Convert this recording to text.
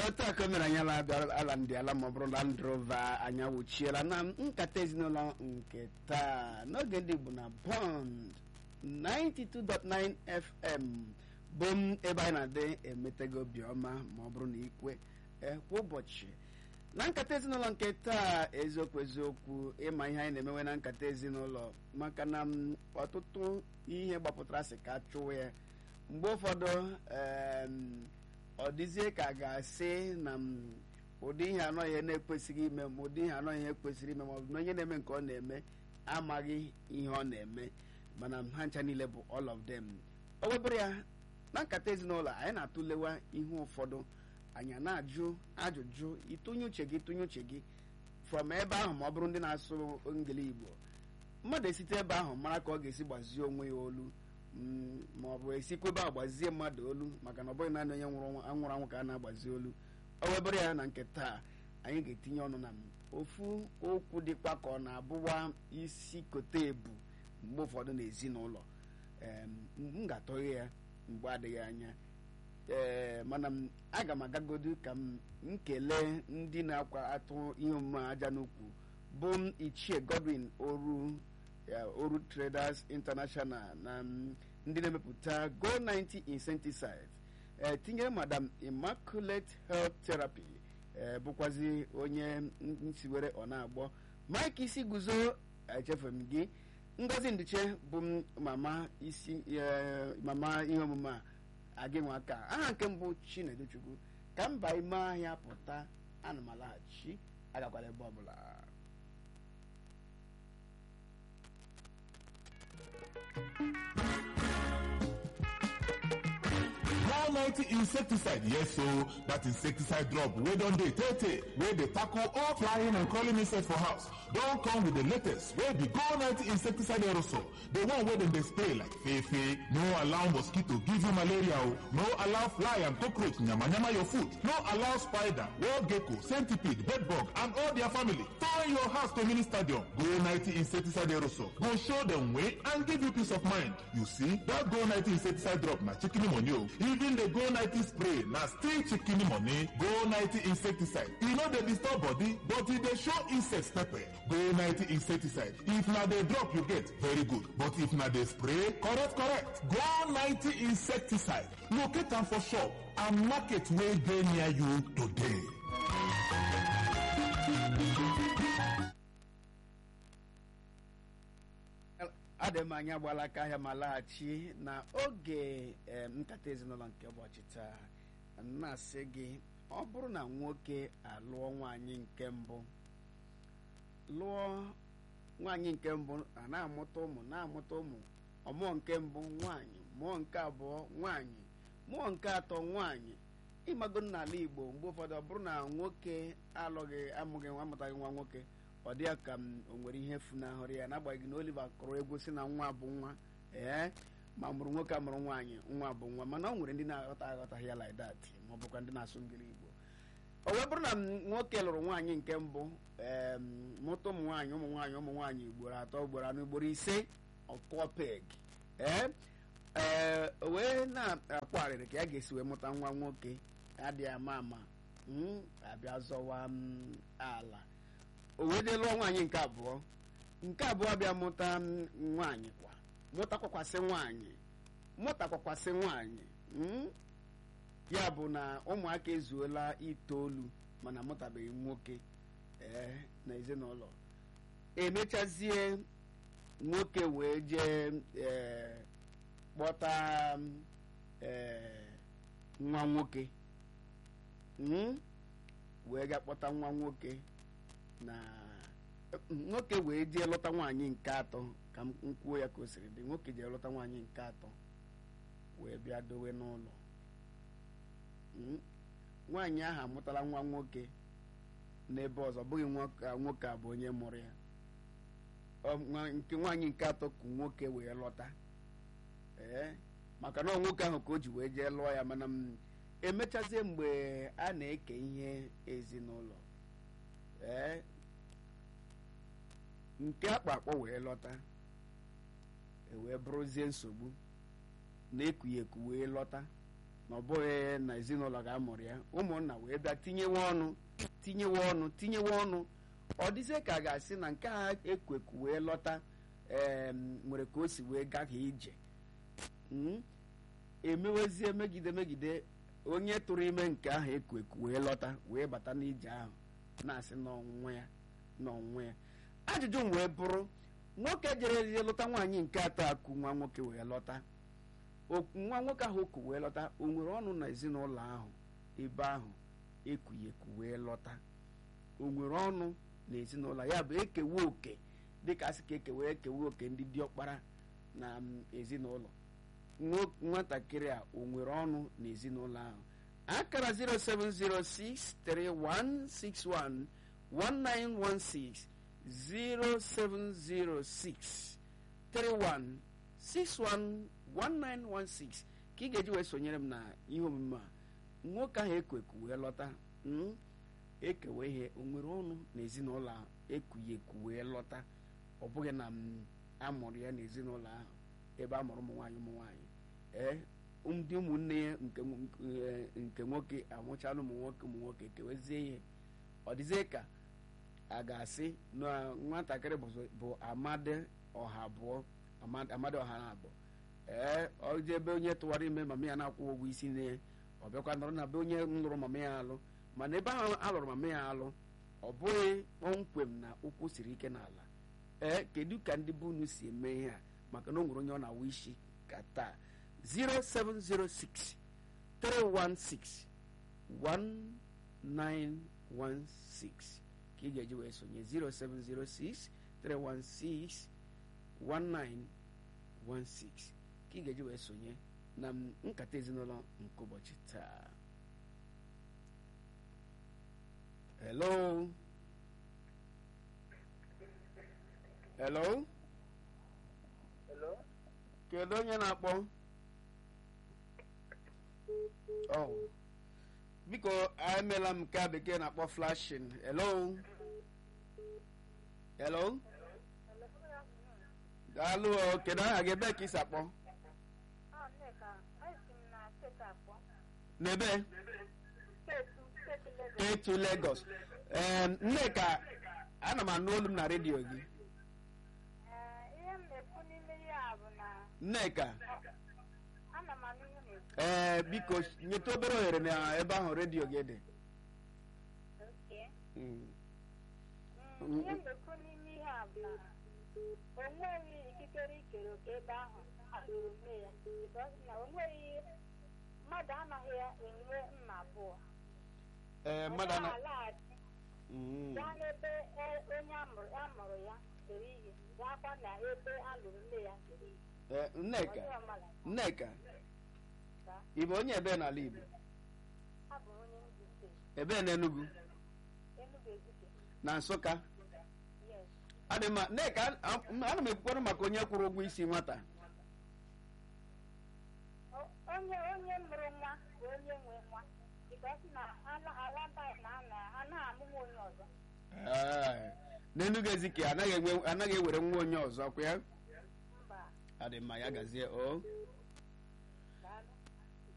otu a ka o mere anyị ala abịa ala ndị ala ma ọ bụrụ Land Rover anya wuchiela na nkata ezinụlọ nke taa n'oge ndị Igbo na Bond 92.9 FM bụ m ebe anyị na-adị emetego obiọma ma ọ bụrụ na ikwe kwa ụbọchị na nkata ezinụlọ nke taa eziokwu eziokwu ịma ihe anyị na-emewe na nkata ezinụlọ maka na ọtụtụ ihe gbapụtara sị ka chụwa ya mgbe ụfọdụ ọ dịzie ka a ga-asị na ụdị ihe anọ ihe na-ekwesịghị ime ma ụdị ihe anọ ihe kwesịrị ime ma ọ bụ na onye na-eme nke ọ na-eme amaghị ihe ọ na-eme mana ha ncha niile bụ all of them o webụrụ ya na nkata ezinụlọ anyị na-atụlewa ihe ụfọdụ anyị na-ajụ ajụjụ ịtụnye uche gị tụnye uche gị from ebe ahụ ma ọ bụrụ ndị na-asụ ngili Igbo mmadụ esite ebe ahụ mara ka ọ ga-esi gbazie onwe ya olu ma ọ bụ esikwa ebe ahụ gbazie mmadụ olu maka na ọ bụghị naanị onye nwụrụ anwụrụ anwụ ka a na-agbazi olu o webụrụ ya na nke taa anyị ga-etinye ọnụ na ofu okwu dịkwa ka ọ na-abụwa isi kote ebu mgbe ụfọdụ n'ezinụlọ m ga-atọghe ya mgbe adịghị anya ee mana m aga m agagodu ka m kelee ndị na-akwa atụ ihe omume aja n'ukwu bụ m ichie Godwin oru oru Traders International na ndị na-emepụta Go 90 insecticide ee tinyere madam Immaculate Health Therapy ee bụkwazi onye nsiwere ọ na-agbọ Mike isi guzo echefere m gị Ngozi Ndiche bụ m mama isi mama ihe omume a agị nwa aka aha nke mbụ Chineduchukwu ka mba ime ahịa pụta ana m alaghachi agakwala ebe ọbụla One ninety insecticide yes so that insecticide drop wey don dey tey tey wey dey tackle all flying and crawling insects for house don come with the latest wey be Go ninety insecticide aerosol the one wey dem dey spray like fefe no allow mosquito give you malaria o no allow fly and cockroach yamayama your food no allow spider wall gecko centipede bedbug and all their family turn your house to mini stadium Go ninety insecticide aerosol go show dem way and give you peace of mind you see that Go ninety insecticide drop na chicken money o even the go 90 spray na still chicken money go 90 insecticide e no dey disturb body but e dey show insects pepper go 90 insecticide if na the drop you get very good but if na the spray correct correct go 90 insecticide locate am for shop and market wey dey near you today. adị m anya gbala aka ahịa ma laghachi na oge nkata ezinụlọ nke ụbọchị taa na-asị gị ọ bụrụ na nwoke alụọ nwaanyị nke mbụ lụọ nwaanyị nke mbụ a na-amụta ụmụ na-amụta ụmụ ọmụọ nke mbụ nwaanyị mụọ nke abụọ nwaanyị mụọ nke atọ nwaanyị ịmago n'ala Igbo mgbe ụfọdụ ọ bụrụ na nwoke alụghị amụghị nwa amụtaghị nwa nwoke ọ dị ya ka o nwere ihe funahụrụ ya n'agbanyeghị na Oliver kụrụ egwu si na nwa bụ nwa ee ma mụrụ nwoke amụrụ nwaanyị nwa bụ nwa mana ọ nwere ndị na-aghọta aghọtaghị ya like that ma ọ bụkwa ndị na-asụ ngiri Igbo o wee bụrụ na nwoke lụrụ nwaanyị nke mbụ ee mụta ụmụ nwaanyị ụmụ nwaanyị ụmụ nwaanyị ugboro atọ ugboro anọ ugboro ise ọkụọ peg ee ee o wee na-akpọgharịrị ka ya ga-esi wee mụta nwa nwoke adịghị ama ama abịa zọwa ala o wee dee lụọ nwaanyị nke abụọ nke abụọ bịa mụta nwaanyị kwa mụtakwakwasị nwaanyị mụtakwakwasị nwaanyị ya bụ na ụmụaka ezuola itoolu mana amụtabeghị nwoke ee na ezinụlọ emechazie nwoke wee jee ee kpọta ee nwa nwoke wee ga kpọta nwa nwoke na nwoke wee jee lọta nwaanyị nke atọ ka m kwuo ya ka o siri dị nwoke jee lọta nwaanyị nke atọ wee bịa dowe n'ụlọ nwaanyị ahụ amụtala nwa nwoke n'ebe ọzọ bụghị nwoke a bụ onye mụrụ ya nke nwaanyị nke atọ ka nwoke wee lọta ee maka na nwoke ahụ ka o ji wee jee lụọ ya mana m emechazie mgbe a na-eke ihe ezinụlọ ee nke akpa akpọ wee lọta wee bụrụzie nsogbu na-ekughị eku wee lọta na ọ bụghị na ezinụlọ ga-amụrụ ya ụmụnna wee bịa tinyewe ọnụ tinyewe ọnụ tinyewe ọnụ ọ dịzie ka a ga-asị na nke a ekweku wee lọta ee nwere ka o si wee gaghị ije Mm? emewezie megide megide onye tụrụ ime nke ahụ eku eku wee lọta wee bata n'ije ahụ na-asị n'ọnwụnwa ya n'ọnwụnwa ya ajụjụ m wee bụrụ nwoke jere ezie lụta nwaanyị nke atọ akụ nwa nwoke wee lọta O- nwa nwoke ahụ oku wee lọta o nwere ọnụ na ezinụlọ ahụ ebe ahụ ekughị eku wee lọta o nwere ọnụ na ezinụlọ ya bụ ekewa oke dịka asị ka ekewa ekewa oke ndị diọkpara na mm, ezinụlọ nwo- nwatakịrị a o nwere ọnụ n'ezinụlọ ahụ akara 07063161916 0706 31611916 ka ị ga-eji wee sonyere m na ihe omume a nwoke ahụ ekweku wee lọta mm, ekewe ihe o nwere ọnụ n'ezinụlọ ahụ ekughị eku wee lọta ọ bụghị na m amụrụ ya n'ezinụlọ ahụ ebe a mụrụ ụmụ nwaanyị ụmụ nwaanyị ee ndị ụmụnne ya nke nw- eh, nke nwoke amụchala ụmụ nwoke ụmụ nwoke kewezie ihe ọ dịzie ka a ga-asị na nwatakịrị bụ- bụ amadi ọha abụọ Amad- amadi ọha na abụọ ee ọ dị ebe onye tụwara ime mama ya na-akwụ ụgwọ isi nne ọ bịakwa nọrọ na be onye lụrụ mama ya alụ mana ebe ahụ a lụrụ mama ya alụ ọ bụghị kpọmkwem na ụkwụ siri ike n'ala ee kedu ka ndị be unu si eme ihe a maka na o nwere onye ọ na-awa isi ka taa 0706 316 1916 ka ị ga-eji wee sonye 0706 316 1916 ka ị ga-eji wee sonye na m- nkata ezinụlọ nke ụbọchị taa hello hello Hello? kedu onye na-akpọ oh biko emeela m nke a bekee na-akpọ flashing hello hello daalụ o kedu aha gị ebe ka isi akpọ Ọ Nneka, esi m na steeti akpọ. n'ebe Steeti steeti Lagos. etu Lagos ee nneka ana m anụ olu m na redio gị Ee, ihe m na-ekwu n'ime ya bụ na nneka ana m anụ ihe na-ekwu. ee biko nyeta obere ohere na ebe ahụ redio gị dị Okay. Mm. Mm, Ihe m na-ekwu n'ime ihe a bụ na o nweghị ikikere ikere oke ebe ahụ alụrụ nne ya. Because na o nweghị mmadụ anaghị enwe nna abụọ. ee Ọ mmadụ ana na-alaghachi Mm. gaa n'ebe e- onye amụrụ amụrụ ya dere ihe gaakwa na ebe alụrụ nne ya dere ihe. Ee, nneka Onye ọbụla nneka ga ị bụ onye ebe n'ala igbo abụ onye Enugu steeti ebe n'enugu Enugu Ezike na nsụka yes adị mma nneka a- ana m ekwukwarụ maka onye kwụrụ ụgwọ isi nwata O- onye onye mụrụ nwa bụ onye nwe nwa because na ala- ala bai na ana anaghị amụnwa onye ọzọ Ee, n'enugu ezike anaghị enwe anaghị ewere nwa onye ọzọ kwa ya mba adị mma ya gazie o